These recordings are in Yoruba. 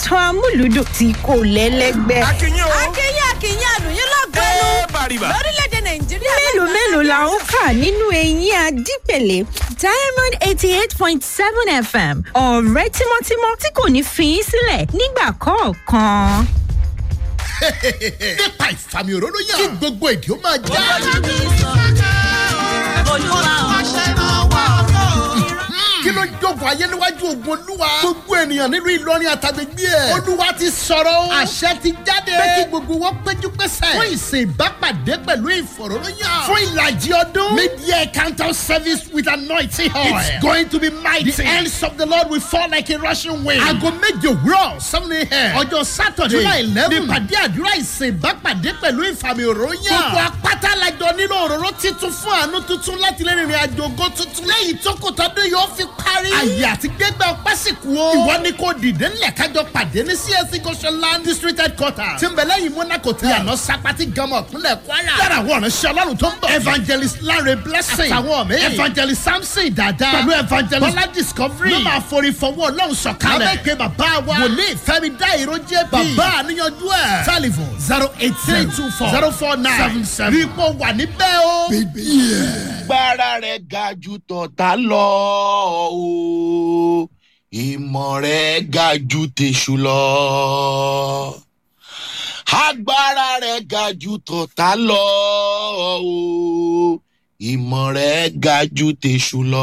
ètò amúlùdùn tí kò lẹ́lẹ́gbẹ́. akínyìn o akínyìn akínyìn àlùyìn lọ́gọ́nù ẹ bàrìbà lórílẹ̀‐èdè nàìjíríà. mélòó mélòó la ó kà nínú eyín adípèlé diamond eighty eight point seven fm ọ̀rẹ́ tímọ́tímọ́ tí kò ní fi í sílẹ̀ nígbà kọ̀ọ̀kan. nípa ìfàmì òróró yàn kí gbogbo èdè ó máa já. kí ló ń jókòó ayé níwájú ogun olúwa. gbogbo ènìyàn nílùú ìlọrin àtàgbègbè ẹ̀. olúwa ti sọ̀rọ̀ o. àṣẹ ti jáde. pé kí gbogbo wọn péjú pésẹ̀. fún ìsìn ìbápàdé pẹ̀lú ìfọ̀rọ̀lóyàn. fún ìlàjì ọdún. media counter service with anointing oil. it's going to be mighty. the hands of the lord will fall like a rushing wind. aago méje òwúrọ̀ seven a.m. ọjọ́ saturday july eleven. nípàdé àdúrà ìsìn ìbápàdé pẹ̀lú ìfàmì òróyàn. gbogbo apáta lajọ nílò òróró titun fún àánú tuntun láti lè rìnrìn àjò ògo tuntun. lẹ́yìn tó kò tọ́dún yóò fi parí. àyè àti gbẹgbẹ ọpẹ sì kú o. ìwọ ni kò dìde ńlẹ̀ kájọ pàdé ní csc goshenland district headquarters. tí ń bẹ lẹ́yìn monaco tí àná sapati gama ìpínlẹ̀ kwara. yàrá àwọn ọ̀rẹ́ ṣe ọlọ́run tó ń bọ̀. evangelist lanre blessing. àtàwọn mi. evangelist samson dada. pẹ̀lú evangelist bọ́lá discovery. ló máa forí fọwọ́ ọlọ́run sọ̀kalẹ̀. lábẹ́kẹ́ bàbá wa. wòlíì fẹ́mi dá ìró jẹ́ bí. bàbá àníyànjú ẹ̀. telephone zero eight three two four zero four nine seven seven. rí ipò wà níbẹ̀ o. agbára rẹ̀ ga ju tọ̀tà lọ o ìmọ̀ rẹ̀ ga ju tèṣù lọ agbára rẹ̀ ga ju tọ̀tà lọ o ìmọ̀ rẹ̀ ga ju tèṣù lọ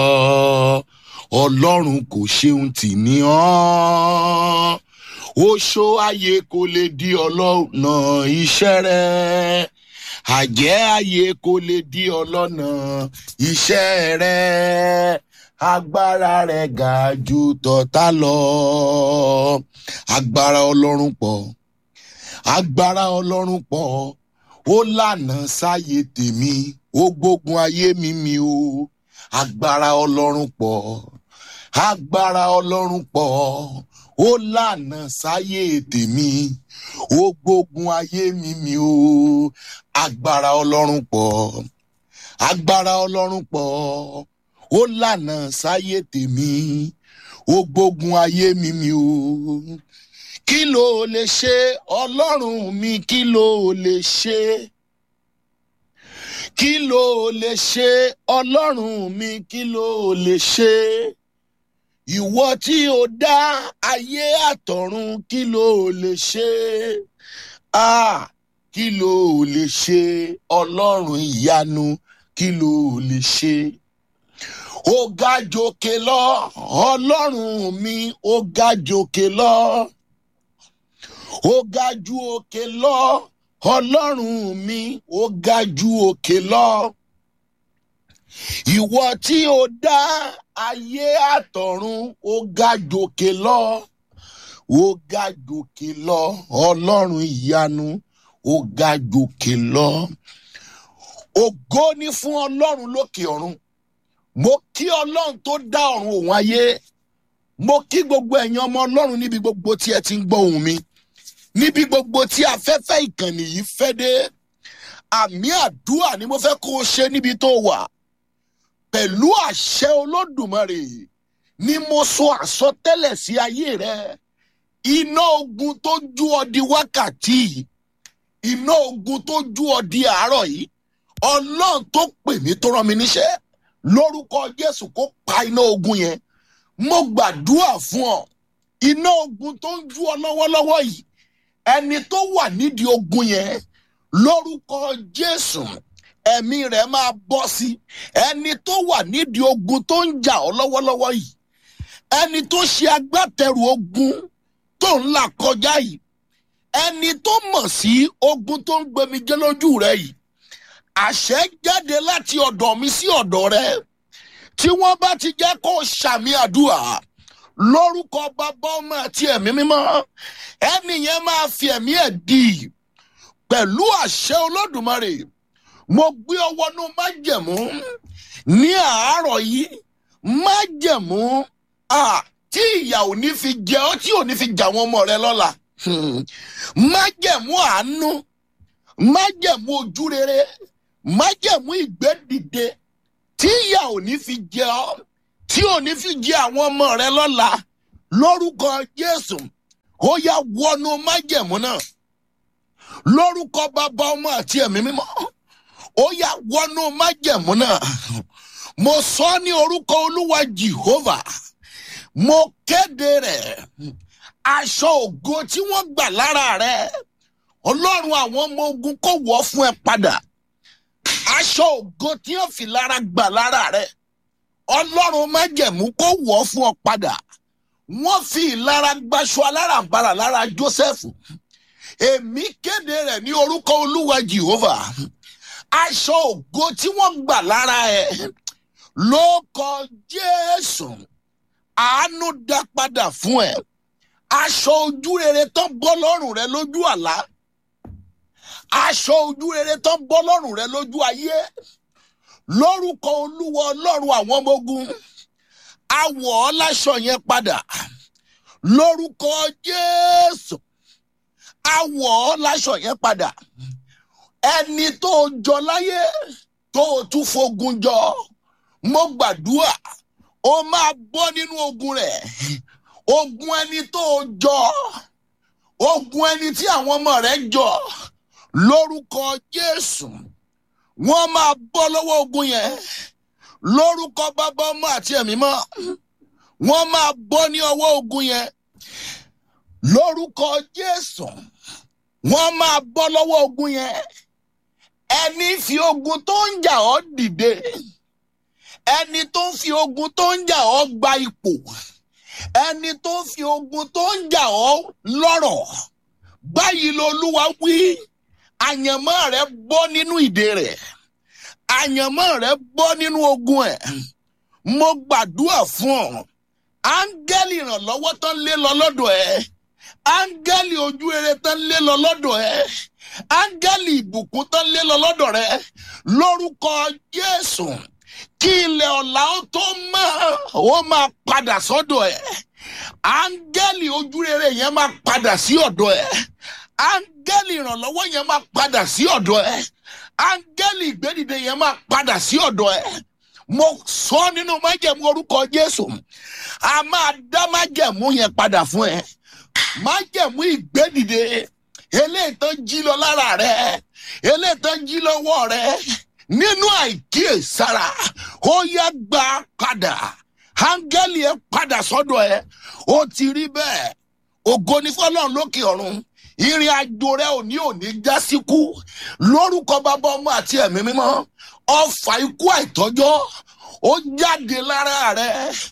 ọlọ́run kò ṣeun tì ní ọ́ oṣó ayé kò lè di ọlọ́nà iṣẹ́ rẹ̀ àjẹ́ ayé kò lè di ọlọ́nà iṣẹ́ rẹ̀ agbára rẹ̀ ga ju tọ̀tà lọ agbára ọlọ́run pọ̀ agbára ọlọ́run pọ̀ ó lànà sáyé tèmi ó gbógun ayé mi mi o agbára ọlọ́run pọ̀ agbára ọlọ́run pọ̀ ó lànà sáyé tèmi ó gbógun ayé mi mi o agbára ọlọ́run pọ̀ agbára ọlọ́run pọ̀ ó lànà sáyé tèmi ó gbógun ayé mi mi o kí ló lè ṣe ọlọ́run mi kí ló lè ṣe kí ló lè ṣe ọlọ́run mi kí ló lè ṣe ìwọ tí o dá ayé àtọ̀run kí ló lè ṣe ah kí ló lè ṣe ọlọ́run ìyanu kí ló lè ṣe ó ga jòkè lọ ọlọ́run mi ó ga jòkè lọ ó ga ju òkè lọ ọlọ́run mi ó ga ju òkè lọ ìwọ tí o dá ayé àtọ̀run ó ga jòkè lọ ó ga jòkè lọ ọlọ́run ìyanu ó ga jòkè lọ ògo ni fún ọlọ́run lókè ọ̀run mo kí ọlọ́run tó dá ọ̀run òun ayé mo kí gbogbo ẹ̀yin ọmọ ọlọ́run níbi gbogbo tí ẹ ti ń gbọ́ ohùn mi níbi gbogbo tí afẹ́fẹ́ ìkànnì yìí fẹ́ dé àmì àdúrà ni mo fẹ́ kó o ṣe níbi tó wà pẹ̀lú àṣẹ olódùmarè ni mo sọ àsọtẹ́lẹ̀ sí ayé rẹ iná ogun tó ju ọ di wákàtí yìí iná ogun tó ju ọ di àárọ̀ yìí ọlọ́run tó pè mí tó rán mi níṣẹ́ lórúkọ jésù kó pa iná ogun yẹn mo gbàdúrà fún ọ iná ogun tó ń ju ọ lọ́wọ́lọ́wọ́ yìí ẹni tó wà nídìí ogun yẹn lórúkọ jésù ẹ̀mí rẹ̀ máa bọ́ sí ẹni tó wà nídìí ogun tó ń jà ọ lọ́wọ́lọ́wọ́ yìí ẹni tó ṣe agbátẹrù ogun tó ń là kọjá yìí ẹni tó mọ̀ sí ogun tó ń gbẹmijẹ́ lójú rẹ yìí àṣẹ jáde láti ọ̀dọ̀ mi sí ọ̀dọ̀ rẹ tí wọ́n bá ti jẹ́ kó ṣàmì àdúrà lórúkọ bàbá ọmọ àti ẹ̀mí mímọ́ ẹni yẹn máa fi ẹ̀mí ẹ̀ dì pẹ̀lú àṣẹ olódùmarè mo gbé ọwọ́ nú májẹ̀mú ní àárọ̀ yìí májẹ̀mú tí ìyà ò ní fi jẹ ọ́ tí ò ní fi jà wọn ọmọ rẹ lọ́la májẹ̀mú àánú májẹ̀mú ojú rere májẹ̀mú ìgbẹ́dìde tí ìyà ò ní fi jẹ ọ́ tí ò ní fi jẹ àwọn ọmọ rẹ lọ́la lórúkọ jésù ó yá wọnú májẹ̀mú náà lórúkọ bàbá ọmọ àti ẹ̀mí mímọ́ ó yá wọnú májẹ̀mú náà mo sọ ní orúkọ olúwa jehovah mo kéde rẹ̀ aṣọ ògo tí wọ́n gbà lára rẹ̀ ọlọ́run àwọn ọmọ ogun kò wọ́ fún ẹ padà aṣọ ògo tí wọ́n fi lára gbà lára rẹ̀ ọlọ́run májẹ̀mú kò wọ́ fún ọ padà wọ́n fi ìlara gbaṣọ alárànbarà lára joseph èmi kéde rẹ̀ ní orúkọ olúwa jehovah aṣọ ògo tí wọ́n gbà lára ẹ̀ ló kọ jésù àánú dá padà fún ẹ aṣọ ojú rere tán bọ́ lọ́rùn rẹ lójú àlá aṣọ ojú rere tán bọ́ lọ́rùn rẹ lójú ayé lórúkọ olúwa ọlọ́run àwọn ọmọ ogun awọ̀ ọ́ láṣọ yẹn padà lórúkọ jésù awọ̀ ọ́ láṣọ yẹn padà ẹni tó jọ láyé tó tún fogun jọ mo gbàdúrà ó máa bọ́ nínú ogun rẹ̀ ogun ẹni tó jọ ogun ẹni tí àwọn ọmọ rẹ̀ jọ lórúkọ jésù wọ́n máa bọ́ lọ́wọ́ ogun yẹn lórúkọ bàbá ọmọ àti ẹ̀mí mọ́ wọ́n máa bọ́ ní ọwọ́ ogun yẹn lórúkọ jésù wọ́n máa bọ́ lọ́wọ́ ogun yẹn ẹni fi ogun tó ń jà ọ́ dìde ẹni tó ń fi ogun tó ń jà ọ́ gba ipò ẹni tó ń fi ogun tó ń jà ọ́ lọ́rọ̀ báyìí lolúwa wí àyànmọ́ rẹ bọ́ nínú ìdè rẹ̀ àyànmọ́ rẹ bọ́ nínú ogun ẹ̀ mo gbàdúrà fún ọ áńgẹ́lì ìrànlọ́wọ́ tán lé lọ lọ́dọ̀ ẹ̀ áńgẹ́lì ojú rere tán lé lọ lọ́dọ̀ ẹ̀ áńgẹ́lì ìbùkún tán lé lọ lọ́dọ̀ rẹ̀ lórúkọ jésù kí ilẹ̀ ọ̀la ó tó mọ́ ó máa padà sọ́dọ̀ ẹ̀ áńgẹ́lì ojú rere yẹn máa padà sí ọ̀dọ̀ ẹ̀ áńgẹ́lì ìrànlọ́wọ́ yẹn máa padà sí ọ̀dọ̀ ẹ̀ áńgẹ́lì ìgbédìde yẹn máa padà sí ọ̀dọ̀ ẹ̀ mo sọ nínú májẹ̀mú orúkọ jésù a máa dá májẹ̀mú yẹn padà fún ẹ májẹ̀mú ìgbédìde eléyìí tó jí lọ lára rẹ eléyìí tó jí lọ́wọ́ rẹ nínú àìkíyèsára ó yẹ gbà padà áńgẹ́lì ẹ padà sọ́dọ̀ ẹ ó ti rí bẹ́ẹ̀ ògo ní fọlọ́run lókè ọ̀run ìrìn àjò rẹ òní òní já síkú lórúkọ bàbá ọmọ àti ẹ̀mí mímọ́ ọfà ikú àìtọ́jọ́ ó jáde lára rẹ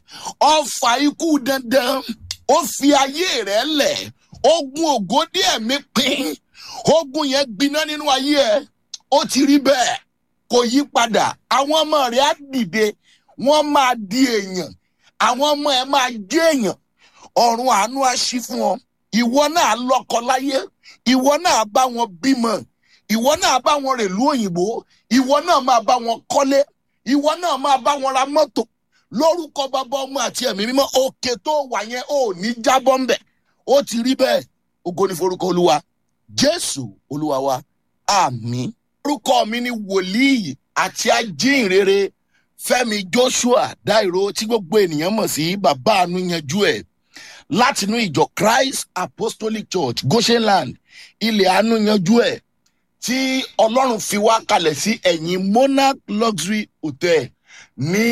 ọfà ikú dandan ó fi ayé rẹ lẹ̀ ogun ògo díẹ̀ mi pín ogun yẹn gbiná nínú ayé ẹ ó ti rí bẹ́ẹ̀ kò yí padà àwọn ọmọ rẹ á dìde wọ́n máa di èèyàn àwọn ọmọ ẹ máa jẹ́ èèyàn ọ̀run àánú á ṣí fún ọ ìwọ náà lọ́kọ láyé ìwọ náà bá wọn bímọ ìwọ náà bá wọn rèlú òyìnbó ìwọ náà máa bá wọn kọ́lé ìwọ náà máa bá wọn ra mọ́tò lórúkọ bàbá ọmọ àti ẹ̀mí mímọ́ òkè tó wà yẹn ò ní jábọ́ ńbẹ̀ ó ti rí bẹ́ẹ̀ ògo ní forúkọ olúwa jésù olúwa wa àmì. orúkọ mi ni wòlíì àti ajínrere fẹmi joshua dairo tí gbogbo ènìyàn mọ̀ sí bàbá àánú yanjú ẹ̀ látinú ìjọ christ apostolic church goshenland ilẹ̀ àánú yanjú ẹ̀ tí ọlọ́run fi wá kalẹ̀ sí ẹ̀yìn monarch luxury hotel ní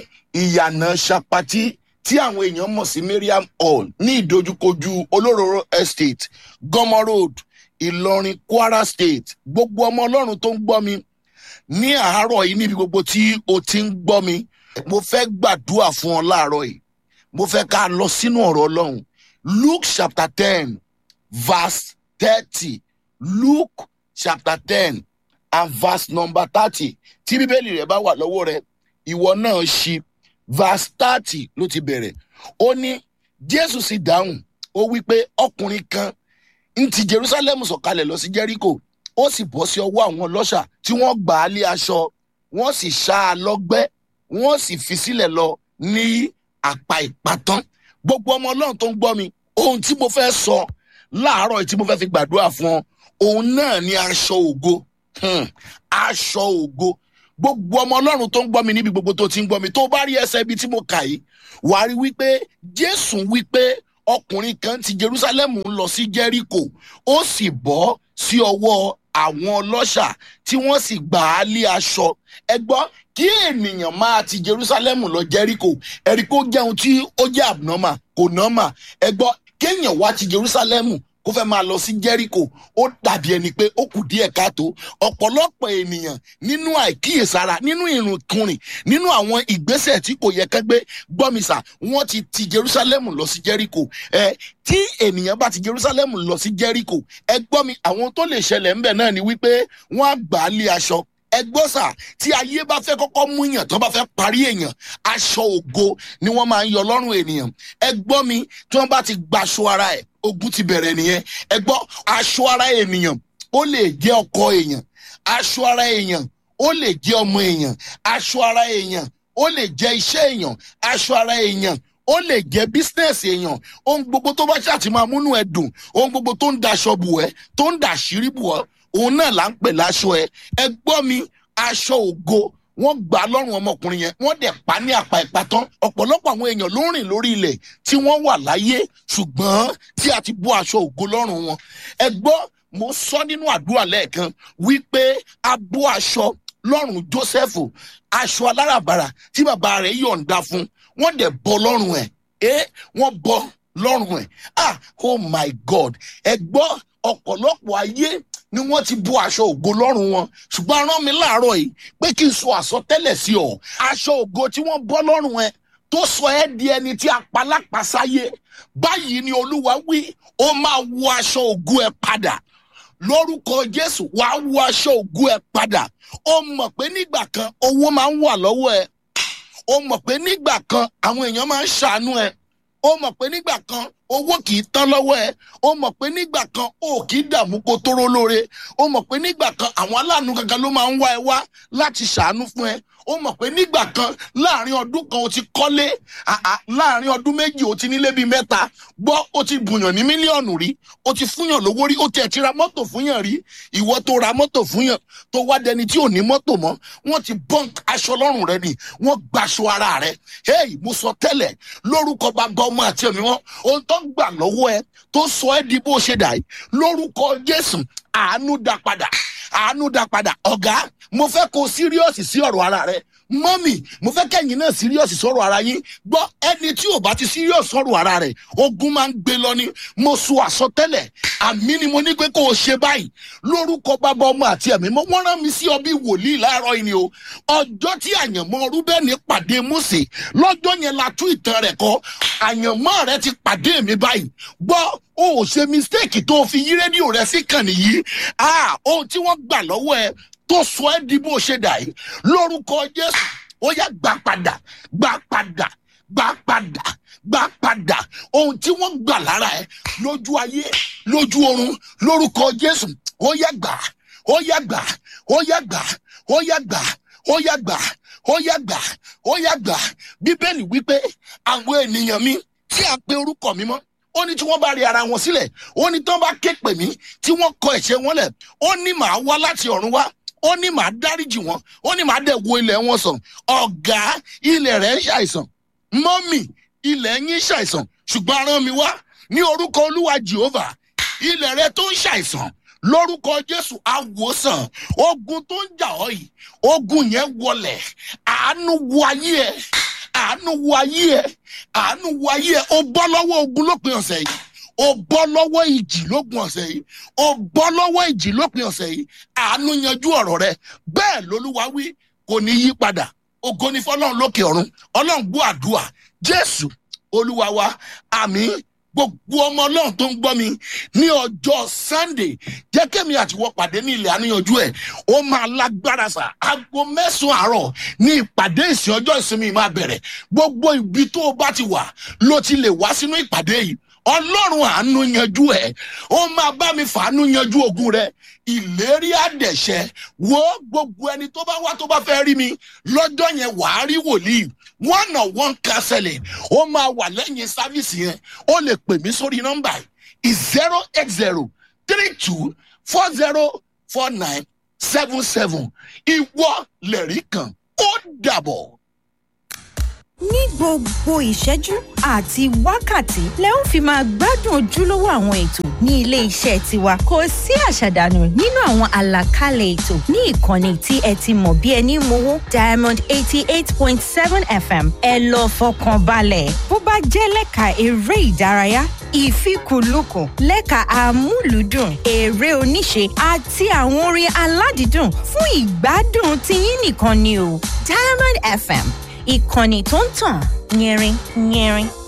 ìyànà sapati tí àwọn èèyàn mọ̀ sí mariam hall ní ìdojúkojú olóróró estate gọmọ road ìlọrin kwara state gbogbo ọmọ ọlọ́run tó ń gbọ́ mi ní àárọ̀ yìí níbi gbogbo tí o ti ń gbọ́ mi mo fẹ́ gbàdúrà fún ọ láàárọ̀ yìí mo fẹ́ ká lọ sínú ọ̀rọ̀ ọlọ́run luke chapter ten verse thirty luke chapter ten and verse number thirty tí bíbélì rẹ bá wà lọ́wọ́ rẹ ìwọ náà ṣí verse thirty ló ti bẹ̀rẹ̀ ó ní jésù sì dáhùn ó wí pé ọkùnrin kan ń ti jerusalem sọ̀kalẹ̀ lọ sí jericho ó sì bọ́ sí ọwọ́ àwọn ọlọ́ṣà tí wọ́n gbà á lé aṣọ wọ́n sì ṣá a lọ́gbẹ́ wọ́n sì fi sílẹ̀ lọ ní àpá ìpàtán gbogbo ọmọ ọlọ́run tó ń gbọ́ mi ohun tí mo fẹ́ sọ láàárọ̀ yìí tí mo fẹ́ fi gbàdúrà fún ọ òun náà ni aṣọ ògo Hmm, aṣọ ògo gbogbo ọmọ ọlọ́run tó ń gbọ́ mi níbi gbogbo tó ti ń gbọ́ mi tó bá rí ẹsẹ̀ ibi tí mo kà yìí wà á rí wípé jésù wípé ọkùnrin kan ti jerusalem lọ sí jericho ó sì bọ́ sí ọwọ́ àwọn ọlọ́ṣà tí wọ́n sì gbà á lé aṣọ ẹ gbọ́ kí ènìyàn máa ti jerusalem lọ jericho ẹ̀ríkó jẹun tí ó jẹ́ abnormal kò normal ẹ gbọ́ kéèyàn wá ti jerusalem kó fẹ́ máa lọ sí jericho ó dàbí ẹni pé ó kù díẹ̀ káàtó ọ̀pọ̀lọpọ̀ ènìyàn nínú àìkíyèsára nínú ìrùnkùnrin nínú àwọn ìgbésẹ̀ tí kò yẹ kẹ́gbẹ́ gbọ́mísà wọ́n ti ti jerusalem lọ sí jericho ẹ tí ènìyàn bá ti jerusalem lọ sí jericho ẹ gbọ́ mi àwọn tó lè ṣẹlẹ̀ ńbẹ̀ náà ni wípé wọ́n á gbà á lé aṣọ ẹgbọ́sà tí ayé bá fẹ́ kọ́kọ́ mú yàn tó bá fẹ́ parí èèyàn aṣọ ògo ni wọ́n máa ń yọ lọ́rùn ènìyàn ẹgbọ́ mi tí wọ́n bá ti gbaṣọ ara ẹ̀ ogun ti bẹ̀rẹ̀ nìyẹn ẹgbọ́ aṣọ ara ènìyàn ó lè jẹ́ ọkọ èèyàn aṣọ ara èèyàn ó lè jẹ́ ọmọ èèyàn aṣọ ara èèyàn ó lè jẹ́ iṣẹ́ èèyàn aṣọ ara èèyàn ó lè jẹ́ bísínẹ́sì èèyàn ohun gbogbo tó bá ṣàtì máa múnú ẹ dùn ohun gbogbo tó ń daṣọ bù ẹ tó ń dàṣírí bù ọ òun náà là ń pè láṣọ ẹ ẹ gbọ́ mi aṣọ ògo wọ́n gbà á lọ́rùn ọmọkùnrin yẹn wọ́n dẹ̀ pa ní àpá ìpàtán ọ̀pọ̀lọpọ̀ àwọn èèyàn ló ń rìn lórí ilẹ̀ tí wọ́n wà láyé ṣùgbọ́n tí a ti bọ́ aṣọ ògo lọ́rùn wọn ẹ gbọ́ mo sọ nínú àdúrà lẹ́ẹ̀kan wípé a bọ́ aṣọ lọ́rùn joseph aṣọ aláràbarà tí bàbá rẹ̀ yọ̀ǹda fún wọ́n dẹ̀ bọ́ lọ́rùn ẹ̀ ẹ́ wọ́n bọ́ lọ́rùn ẹ̀ ah oh my god ẹ gbọ́ ọ̀pọ̀lọpọ̀ ayé ni wọ́n ti bọ́ aṣọ ògo lọ́rùn wọn ṣùgbọ́n rán mi láàárọ̀ yìí pé kí n sọ àsọtẹ́lẹ̀ sí ọ aṣọ ògo tí wọ́n bọ́ lọ́rùn ẹ tó sọ ẹ́ di ẹni tí a pa lápasáyé báyìí ni olúwa wí ó máa wọ aṣọ ògo ẹ padà lórúkọ jésù wàá wọ aṣọ ògo ẹ padà ó mọ̀ pé nígbà kan owó máa ń wà lọ́wọ́ ẹ ó mọ̀ pé nígbà kan àwọn èèyàn máa ń ṣàánú ẹ ó mọ̀ pé nígbà kan owó kì í tán lọ́wọ́ ẹ ó mọ̀ pé nígbà kan ó kì í dààmú kó tóró lóore ó mọ̀ pé nígbà kan àwọn aláàánú kankan ló máa ń wá ẹ wá láti ṣàánú fún ẹ ó mọ̀ pé nígbà kan láàrin ọdún kan o ti kọ́lé àà láàrin ọdún méjì o ti nílé bíi mẹ́ta gbọ́ o ti bùyàn ní mílíọ̀nù rí o ti fúnyàn lówó rí o tiẹ̀ ti ra mọ́tò fúnyàn rí ìwọ tó ra mọ́tò fúnyàn tó wá dẹni tí ò ní mọ́tò mọ́ wọ́n ti bọ́ǹk aṣọ lọ́rùn rẹ ni wọ́n gbaṣọ ara rẹ hey mo sọ tẹ́lẹ̀ lórúkọ bàbá ọmọ àti ẹ̀mí wọn ohun tó ń gbà lọ́wọ́ ẹ tó sọ ẹ́ di bó ṣe dà yìí lórúkọ jésù àánú dá padà àánú dá padà ọ̀gá mo fẹ́ kó síríọ̀sì sí ọ̀rọ̀ ara rẹ mọ́mì mo fẹ́ kẹ́yìn náà síríọ̀sì sọ̀rọ̀ ara yín gbọ́ ẹni tí ò bá ti síríọ̀sì sọ̀rọ̀ ara rẹ̀ ogun máa ń gbé lọ ni mo sọ àsọtẹ́lẹ̀ àmì ni mo ní pé kó o ṣe báyìí lórúkọ bàbá ọmọ àti ẹ̀mí mọ́ wọ́n rán mi sí ọ bí wòlíì láàárọ̀ yìí ni o ọjọ́ tí àyànmọ́ rúbẹ́nì pàdé mósè lọ́jọ́ yẹn la tú ìtàn rẹ̀ kọ́ àyànmọ́ rẹ ti pàdé mi báyìí gbọ́ o ò ṣe mistake tó o fi yí rédíò rẹ sí kàn nìyí ah ohun tí wọ́n gbà lọ́wọ́ ẹ tó sọ ẹ́ di bó ṣe dà yìí lórúkọ jésù ó yá gbà padà gbà padà gbà padà gbà padà ohun tí wọ́n gbà lára ẹ lójú ayé lójú oorun lórúkọ jésù ó yá gbà ó yá gbà ó yá gbà ó yá gbà ó yá gbà ó yá gbà ó yá gbà bíbélì wípé àwọn ènìyàn mi tí a pe orúkọ mi mọ́ ó ní tí wọ́n bá rí ara wọn sílẹ̀ ó ní tí wọ́n bá ké pè mí tí wọ́n kọ ẹ̀ṣẹ̀ wọn lẹ̀ ó ní màá wá láti ọ̀run wá ó ní màá dáríjì wọn ó ní màá dẹ̀ wo ilẹ̀ wọn sàn ọ̀gá ilẹ̀ rẹ̀ ń ṣàìsàn mọ́mì ilẹ̀ yín ṣàìsàn ṣùgbọ́n aràn mi wá ní orúkọ olúwa jehovah ilẹ̀ rẹ̀ tó ń ṣàìsàn lórúkọ jésù àwòsàn ogun tó ń jà ọ́ yìí ogun yẹn wọlẹ̀ àánú wo ayé ẹ àánú wo ayé ẹ àánú wo ayé ẹ ó bọ́ lọ́wọ́ ogun lópin ọ̀sẹ̀ yìí ó bọ́ lọ́wọ́ ìjì lópin ọ̀sẹ̀ yìí ó bọ́ lọ́wọ́ ìjì lópin ọ̀sẹ̀ yìí àánú yanjú ọ̀rọ̀ rẹ bẹ́ẹ̀ lolúwa wí kò ní yí padà ògo ni fọlọ́run lókè ọ̀run ọlọ́run gbọ́ àdúrà jésù olúwa wa àmì gbogbo ọmọ ọlọ́run tó ń gbọ́ mi ní ọjọ́ sunday jẹ́ kẹ́mi àtiwọ́ pàdé ní ilẹ̀ àníyànjú ẹ̀ ó máa lágbára sà aago mẹ́sàn-án àárọ̀ ní ìpàdé ìsìn ọjọ́ ìsinmi máa bẹ̀rẹ̀ gbogbo ibi tó o bá ti wà ló ti lè wá sínú ìpàdé yìí ọlọ́run àánú yanjú ẹ̀ ó máa bá mi fàánú yanjú ogun rẹ ìlérí àdẹ̀ṣẹ́ wo gbogbo ẹni tó bá wá tó bá fẹ́ rí mi lọ́jọ́ yẹn wàá rí wòlíì one on one counseling ó máa wà lẹ́yìn sáfíìsì yẹn ó lè pè mí sórí nọ́mbà yìí zero eight zero three two four zero four nine seven seven ìwọ lẹ̀rí kan ó dàbọ̀. ní gbogbo ìṣẹ́jú àti wákàtí lẹ ó fi máa gbádùn ojúlówó àwọn ètò ní ilé iṣẹ́ tiwa kò sí àṣàdànù nínú àwọn àlàkalẹ̀ ètò ní ìkànnì tí ẹ ti mọ̀ bí ẹni mowó diamond eighty eight point seven fm ẹ lọ fọkàn balẹ̀ bó bá jẹ́ lẹ́ka eré ìdárayá ìfikùnlukùn lẹ́ka àmúlùdùn eré oníṣe àti àwọn orin aládìídùn fún ìgbádùn tiyín nìkan ni o diamond fm ìkànnì tó ń tàn yẹrin yẹrin.